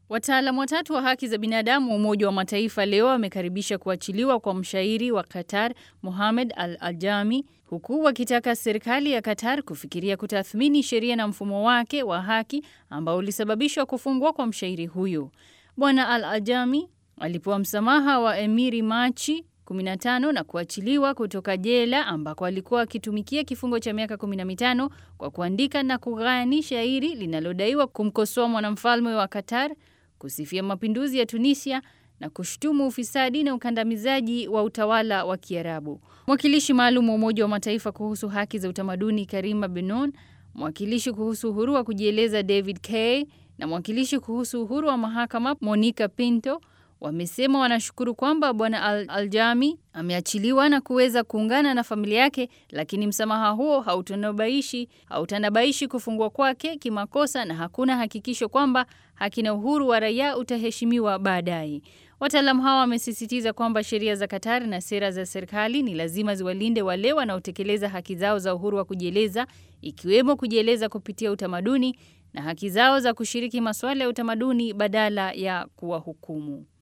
Wataalamu watatu wa haki za binadamu wa Umoja wa Mataifa leo wamekaribisha kuachiliwa kwa mshairi wa Qatar Mohamed Al Ajami, huku wakitaka serikali ya Qatar kufikiria kutathmini sheria na mfumo wake wa haki ambao ulisababishwa kufungwa kwa mshairi huyo. Bwana Al Ajami alipewa msamaha wa Emiri Machi 15 na kuachiliwa kutoka jela ambako alikuwa akitumikia kifungo cha miaka 15 kwa kuandika na kughani shairi linalodaiwa kumkosoa mwanamfalme wa Qatar, kusifia mapinduzi ya Tunisia na kushutumu ufisadi na ukandamizaji wa utawala wa Kiarabu. Mwakilishi maalum wa Umoja wa Mataifa kuhusu haki za utamaduni Karima Benon, mwakilishi kuhusu uhuru wa kujieleza David Kay na mwakilishi kuhusu uhuru wa mahakama Monica Pinto wamesema wanashukuru kwamba bwana Al Aljami ameachiliwa na kuweza kuungana na familia yake, lakini msamaha huo hautanabaishi hautanabaishi kufungwa kwake kimakosa na hakuna hakikisho kwamba haki na uhuru wa raia utaheshimiwa baadaye. Wataalamu hawa wamesisitiza kwamba sheria za Katari na sera za serikali ni lazima ziwalinde wale wanaotekeleza haki zao za uhuru wa kujieleza, ikiwemo kujieleza kupitia utamaduni na haki zao za kushiriki masuala ya utamaduni badala ya kuwahukumu.